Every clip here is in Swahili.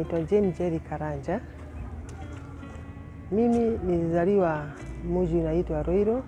naitwa Jane Jerry Karanja. Mimi nilizaliwa mji unaitwa Ruiru,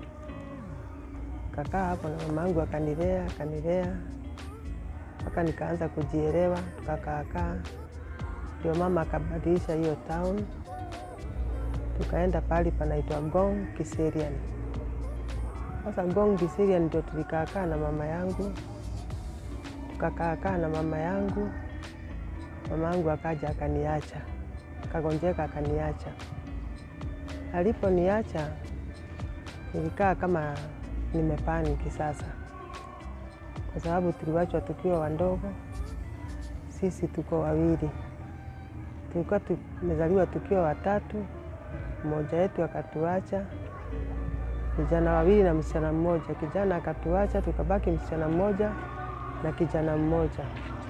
kakaa hapo na mamangu akanilea akanilea mpaka nikaanza kujielewa, tukakaakaa, ndio mama akabadilisha hiyo town, tukaenda pahali panaitwa Ngong Kiserian. Sasa Ngong Kiserian ndio tulikaakaa na mama yangu, tukakaakaa na mama yangu mama yangu akaja akaniacha, akagonjeka akaniacha. Aliponiacha nilikaa kama nimepaniki sasa, kwa sababu tuliwachwa tukiwa wandogo. Sisi tuko wawili, tulikuwa tumezaliwa tukiwa watatu, mmoja wetu akatuacha, vijana wawili na msichana mmoja. Kijana akatuacha, tukabaki msichana mmoja na kijana mmoja.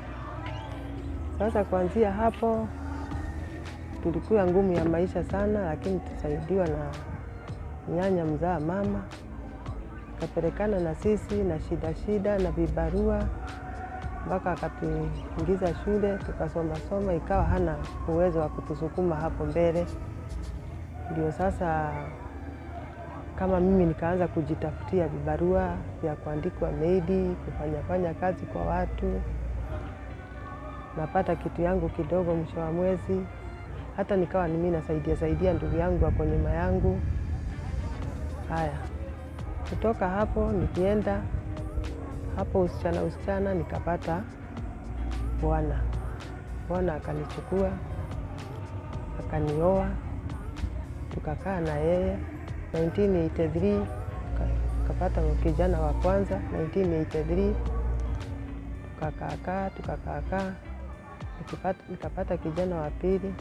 Sasa kuanzia hapo tulikuwa ngumu ya maisha sana, lakini tusaidiwa na nyanya mzaa mama, akapelekana na sisi na shida shida na vibarua mpaka akatuingiza shule tukasoma soma, ikawa hana uwezo wa kutusukuma hapo mbele. Ndio sasa kama mimi nikaanza kujitafutia vibarua vya kuandikwa meidi, kufanyafanya kazi kwa watu napata kitu yangu kidogo mwisho wa mwezi, hata nikawa nimi nasaidia saidia ndugu yangu wako nyuma yangu. Haya, kutoka hapo nikienda hapo usichana usichana, nikapata bwana. Bwana akanichukua akanioa, tukakaa na yeye 1983 tukapata kijana wa kwanza 1983 tukakaakaa tukakaakaa nikapata kijana wa pili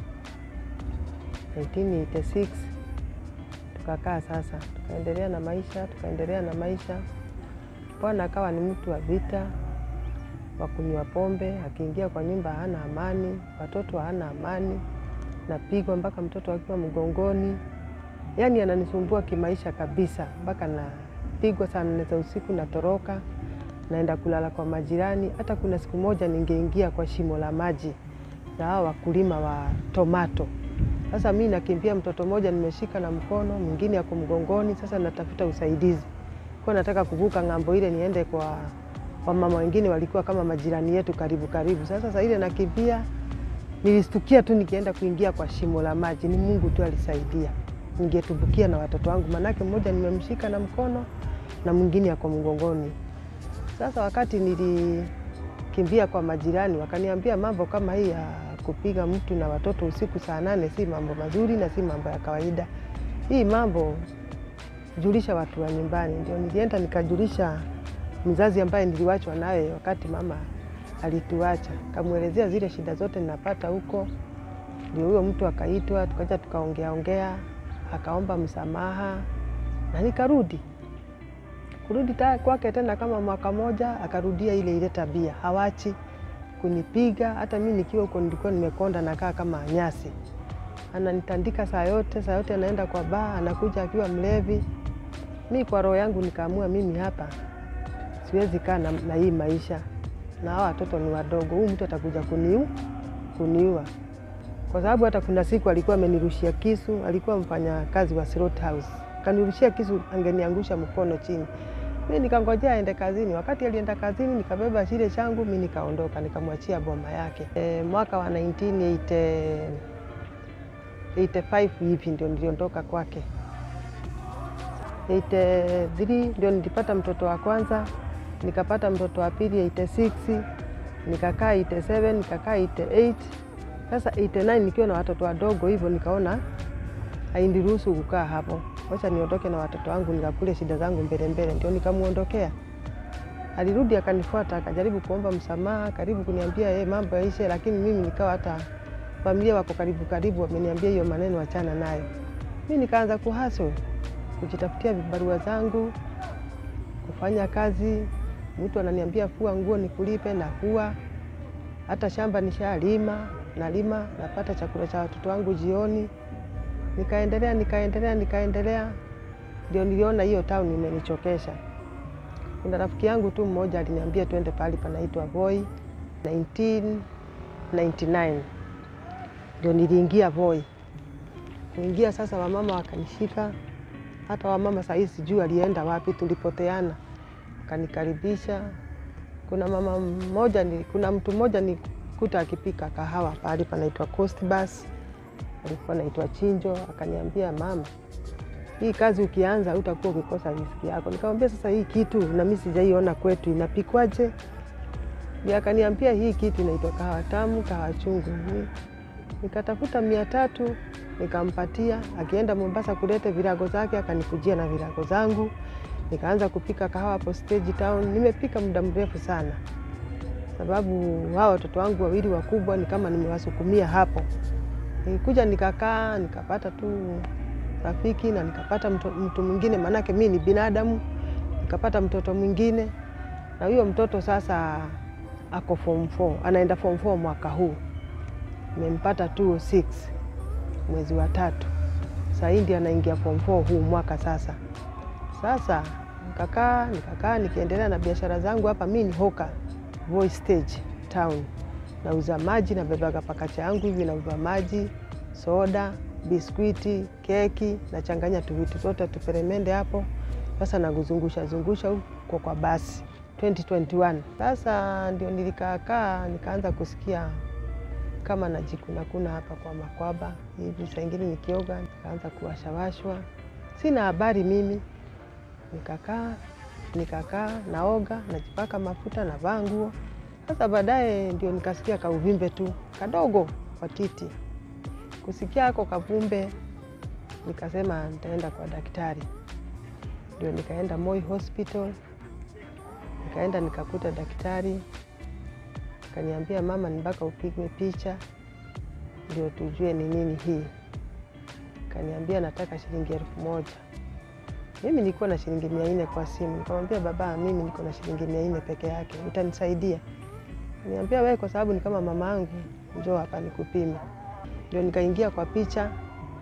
1986 tukakaa sasa, tukaendelea na maisha tukaendelea na maisha. Bwana akawa ni mtu wa vita, wa kunywa pombe, akiingia kwa nyumba hana amani, watoto hana amani, napigwa mpaka mtoto akiwa mgongoni. Yaani ananisumbua kimaisha kabisa, mpaka napigwa saa nne za usiku, natoroka naenda kulala kwa majirani. Hata kuna siku moja ningeingia kwa shimo la maji na hao wakulima wa tomato. Sasa mi nakimbia, mtoto mmoja nimeshika na mkono, mwingine ako mgongoni. Sasa natafuta usaidizi kwa nataka kuvuka ng'ambo ile niende kwa wamama wengine walikuwa kama majirani yetu karibu karibu. Sasa saa ile nakimbia, nilistukia tu nikienda kuingia kwa shimo la maji. Ni Mungu tu alisaidia, ningetumbukia na watoto wangu, manake mmoja nimemshika na mkono na mwingine ako mgongoni. Sasa wakati nilikimbia kwa majirani, wakaniambia mambo kama hii ya kupiga mtu na watoto usiku saa nane si mambo mazuri na si mambo ya kawaida. Hii mambo julisha watu wa nyumbani. Ndio nilienda nikajulisha mzazi ambaye niliwachwa naye wakati mama alituacha, kamwelezea zile shida zote ninapata huko. Ndio huyo mtu akaitwa, tukaja tukaongea ongea, akaomba msamaha na nikarudi kurudi kwake tena kama mwaka moja, akarudia ile ile tabia, hawachi kunipiga. Hata mi nikiwa huko nilikuwa nimekonda, nakaa kama nyasi, ananitandika saa yote, saa yote anaenda kwa baa, anakuja akiwa mlevi. Mi kwa roho yangu nikaamua mimi hapa siwezi kaa na, na hii maisha, na hawa watoto ni wadogo, huyu mtu atakuja kuniu kuniua, kwa sababu hata kuna siku alikuwa amenirushia kisu, alikuwa mfanya kazi wa slaughter house, kanirushia kisu, angeniangusha mkono chini mi nikangojea aende kazini. Wakati alienda kazini, nikabeba kile changu, mi nikaondoka, nikamwachia boma yake. E, mwaka wa 1985 hivi ndio niliondoka kwake. 83 ndio nilipata mtoto wa kwanza, nikapata mtoto wa pili 86, nikakaa 87, nikakaa 88. Sasa 89 nikiwa na watoto wadogo hivyo, nikaona hainiruhusu kukaa hapo wacha niondoke na watoto wangu nikakule shida zangu mbele mbele. Ndio nikamwondokea. Alirudi akanifuata, akajaribu kuomba msamaha, karibu kuniambia yeye mambo yaishe, lakini mimi nikawa hata familia wako karibu karibu wameniambia hiyo maneno, achana nayo. Mi nikaanza kuhaso kujitafutia vibarua zangu, kufanya kazi. Mtu ananiambia fua nguo nikulipe, na fua. Hata shamba nishalima, nalima, napata chakula cha watoto wangu jioni nikaendelea nikaendelea nikaendelea, ndio niliona hiyo town imenichokesha. Kuna rafiki yangu tu mmoja aliniambia twende pahali panaitwa Voi 1999 ndio niliingia Voi. Kuingia sasa, wamama wakanishika, hata wamama sahii sijui alienda wapi, tulipoteana. Wakanikaribisha. Kuna mama mmoja ni, kuna mtu mmoja nikuta akipika kahawa pahali panaitwa Coast Bus, alikuwa naitwa Chinjo, akaniambia mama, hii kazi ukianza utakuwa ukikosa riziki yako. Nikamwambia sasa, hii kitu na mimi sijaiona kwetu inapikwaje? Ndio akaniambia hii kitu inaitwa kahawa tamu, kahawa chungu. Ni- Nikatafuta mia tatu nikampatia, akienda Mombasa kulete virago zake, akanikujia na virago zangu. Nikaanza kupika kahawa hapo Stage Town. Nimepika muda mrefu sana, sababu hao watoto wangu wawili wakubwa ni kama nimewasukumia hapo. Nilikuja nikakaa, nikapata tu rafiki na nikapata mtu, mtu mwingine, maanake mi ni binadamu. Nikapata mtoto mwingine, na huyo mtoto sasa ako form 4 anaenda form 4 mwaka huu nimempata 206 mwezi wa tatu. Saa hii ndio anaingia form 4 huu mwaka sasa. Sasa nikakaa nikakaa nikiendelea na biashara zangu hapa. Mi ni hoka Voi Stage Town, nauza maji, nabebaga pakacha yangu hivi, nauza maji, soda, biskwiti, keki, nachanganya tu vitu zote tuperemende hapo. Sasa nakuzungusha zungusha huko kwa basi 2021. Sasa ndio nilikaakaa nikaanza kusikia kama najikunakuna hapa kwa makwaba hivi, saa ingine nikioga nikaanza kuwashawashwa, sina habari mimi. Nikakaa nikakaa naoga, najipaka mafuta, navaa nguo. Sasa baadaye ndio nikasikia kauvimbe tu kadogo kwa titi. Kusikia ako kavumbe, nikasema nitaenda kwa daktari. Ndio nikaenda Moi Hospital, nikaenda nikakuta daktari Kaniambia mama, ni mpaka upigwe picha ndio tujue ni nini hii. Kaniambia nataka shilingi elfu moja. Mimi nilikuwa na shilingi mia nne kwa simu. Nikamwambia baba, mimi niko na shilingi mia nne peke yake, utanisaidia? Kaniambia wewe, kwa sababu ni kama mama yangu, njoo hapa nikupime. Ndio nikaingia kwa picha,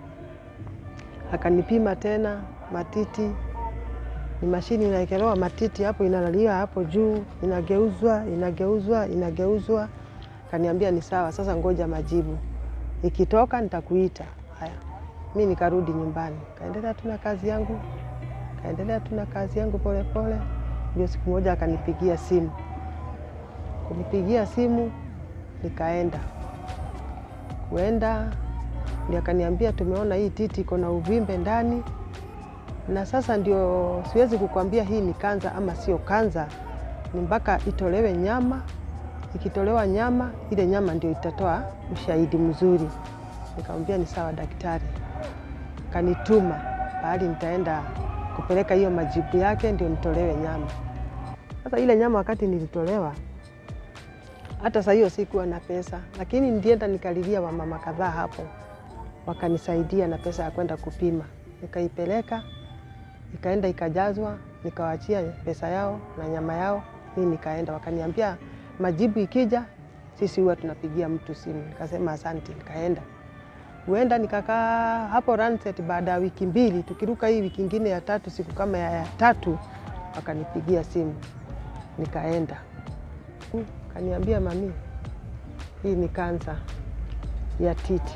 akanipima tena matiti ni mashini inaekelewa matiti hapo, inalalia hapo juu, inageuzwa inageuzwa inageuzwa. Kaniambia ni sawa, sasa ngoja majibu, ikitoka nitakuita. Haya, mi nikarudi nyumbani, kaendelea tu na kazi yangu, kaendelea tu na kazi yangu polepole. Ndio siku moja akanipigia simu, kunipigia simu nikaenda kuenda, ndio akaniambia tumeona hii titi iko na uvimbe ndani na sasa ndio siwezi kukwambia hii ni kanza ama sio kanza, ni mpaka itolewe nyama. Ikitolewa nyama, ile nyama ndio itatoa ushahidi mzuri. Nikamwambia ni sawa daktari, kanituma pahali nitaenda kupeleka hiyo majibu yake ndio nitolewe nyama. Sasa ile nyama wakati nilitolewa, hata saa hiyo sikuwa na pesa, lakini ndienda nikalilia wamama kadhaa hapo, wakanisaidia na pesa ya kwenda kupima, nikaipeleka ikaenda ikajazwa, nikawaachia pesa yao na nyama yao, mi nikaenda. Wakaniambia majibu ikija, sisi huwa tunapigia mtu simu. Nikasema asante, nikaenda huenda nikakaa hapo Ranset. Baada ya wiki mbili, tukiruka hii wiki ingine ya tatu, siku kama ya tatu, wakanipigia simu, nikaenda. Kaniambia mami, hii ni kansa ya titi.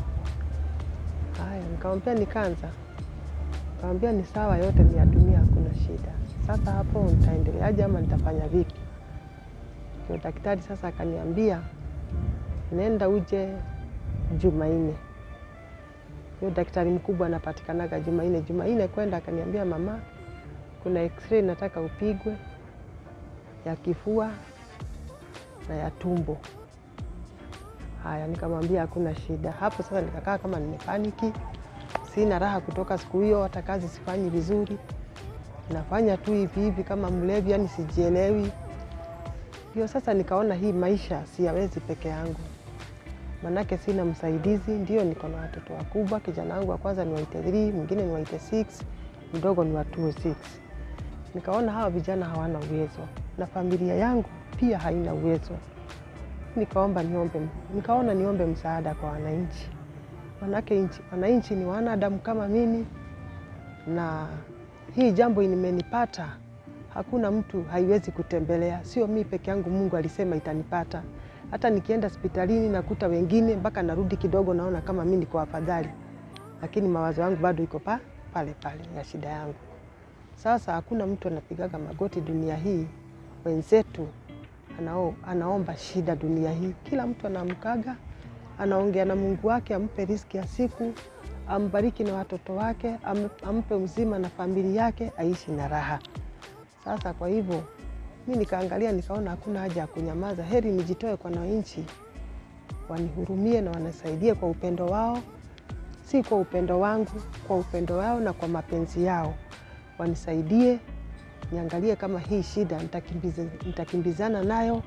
Haya, nikamwambia ni kansa Kawambia ni sawa, yote ni ya dunia, hakuna shida. Sasa hapo nitaendeleaje ama nitafanya vipi? Ndio daktari sasa akaniambia nenda uje Jumanne. Huyo daktari mkubwa anapatikanaga Jumanne. Jumanne kwenda, akaniambia mama, kuna x-ray nataka upigwe ya kifua na ya tumbo. Haya, nikamwambia hakuna shida. Hapo sasa nikakaa kama nimepaniki sina raha kutoka siku hiyo, hata kazi sifanyi vizuri, nafanya tu hivi hivi kama mlevi, yani sijielewi. Ndio sasa nikaona hii maisha siyawezi peke yangu, manake sina msaidizi. Ndio niko na watoto wakubwa, kijana wangu wa kwanza ni wa 83, mwingine ni wa 86, mdogo ni wa 206. Nikaona hawa vijana hawana uwezo na familia yangu pia haina uwezo, nikaomba niombe, nikaona niombe msaada kwa wananchi manake wananchi ni wanadamu kama mimi, na hii jambo limenipata, hakuna mtu haiwezi kutembelea, sio mi peke yangu. Mungu alisema itanipata, Hata nikienda hospitalini nakuta wengine, mpaka narudi kidogo, naona kama mi niko afadhali, lakini mawazo yangu bado iko pa pale pale ya shida yangu. Sasa hakuna mtu anapigaga magoti dunia hii, wenzetu anao, anaomba shida dunia hii. Kila mtu anaamkaga anaongea na Mungu wake ampe riziki ya siku, ambariki na watoto wake, am, ampe uzima na familia yake, aishi na raha. Sasa kwa hivyo mi nikaangalia nikaona hakuna haja ya kunyamaza, heri nijitoe kwa wananchi wanihurumie na wanasaidie kwa upendo wao, si kwa upendo wangu, kwa upendo wao na kwa mapenzi yao, wanisaidie niangalie kama hii shida nitakimbiza, nitakimbizana nayo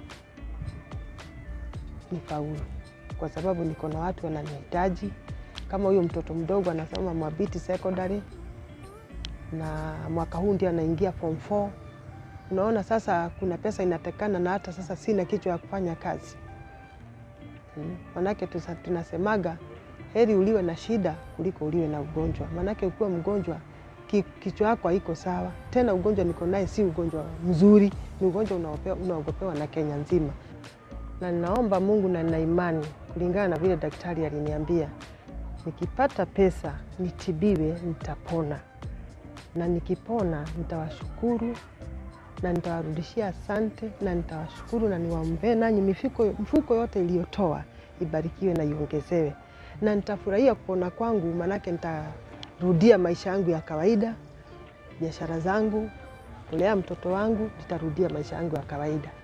nifaulu, kwa sababu niko na watu wananihitaji. Kama huyo mtoto mdogo anasoma Mwabiti Secondary na mwaka huu ndio anaingia form 4. Unaona sasa kuna pesa inatekana, na hata sasa sina kichwa ya kufanya kazi hmm. Manake tusa, tunasemaga heri uliwe na shida kuliko uliwe na ugonjwa. Manake ukiwa mgonjwa ki, kichwa yako haiko sawa tena. Ugonjwa niko naye si ugonjwa mzuri, ni ugonjwa unaogopewa na Kenya nzima, na ninaomba Mungu na nina imani kulingana na vile daktari aliniambia, nikipata pesa nitibiwe, nitapona na nikipona nitawashukuru na nitawarudishia asante na nitawashukuru na niwaombee nanyi, mifuko, mfuko yote iliyotoa ibarikiwe na iongezewe, na nitafurahia kupona kwangu, maanake nitarudia maisha yangu ya kawaida, biashara zangu, kulea mtoto wangu, nitarudia maisha yangu ya kawaida.